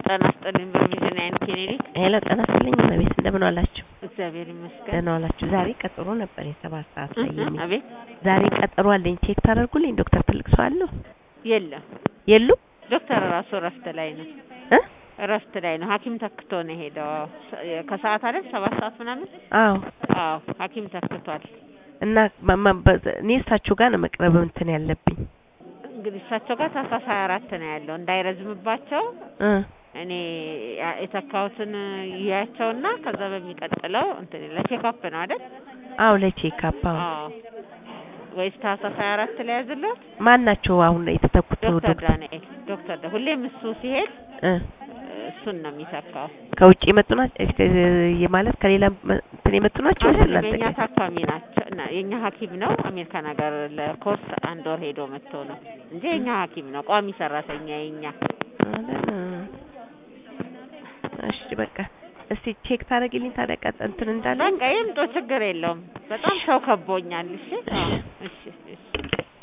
ጤና ይስጥልኝ በቪዥን አይን ክሊኒክ። ሄሎ ጤና ይስጥልኝ እመቤት እንደምን ዋላችሁ? እግዚአብሔር ይመስገን። ደህና ዋላችሁ? ዛሬ ቀጠሮ ነበር የሰባት ሰዓት ላይ የሚል አቤት ዛሬ ቀጠሮ አለኝ ቼክ ታደርጉልኝ ዶክተር ትልቅ ሰው አለው የለም የሉም ዶክተር ራሱ እረፍት ላይ ነው። እ እረፍት ላይ ነው። ሐኪም ተክቶ ነው የሄደው ከሰዓት አይደል ሰባት ሰዓት ምናምን። አዎ አዎ ሐኪም ተክቷል። እና ማ- ማ- በ- እኔ እሳቸው ጋር ነው መቅረብ እንትን ያለብኝ እንግዲህ እሳቸው ጋር ታህሳስ ሀያ አራት ነው ያለው እንዳይረዝምባቸው እ እኔ ያ- የተካሁትን ይያቸውና ከዛ በሚቀጥለው እንትን ለቼክአፕ ነው አይደል? አዎ ለቼክአፕ አዎ አዎ ወይስ ታህሳስ ሀያ አራት ላይ ያዝለት? ማን ናቸው አሁን የተተኩት ዶክተር ዶክተር ዳንኤል ዶክተር ዳ- ሁሌም እሱ ሲሄድ እ እሱን ነው የሚተካው። ከውጭ የመጡ ናቸው እ- ማለት ከሌላ መ- እንትን የመጡ ናቸው ወይስ አይደለም እናንተ የኛ ጋር? ታካሚ ናቸው እና የኛ ሐኪም ነው አሜሪካን ሀገር ለኮርስ አንድ ወር ሄዶ መጥቶ ነው እንጂ የኛ ሐኪም ነው ቋሚ ሰራተኛ የኛ አይደል? እሺ በቃ እስቲ ቼክ ታደርጊልኝ ታዲያ ቀጥ እንትን እንዳለ በቃ ይምጡ ችግር የለውም። በጣም ሰው ከቦኛል። እሺ አዎ፣ እሺ እሺ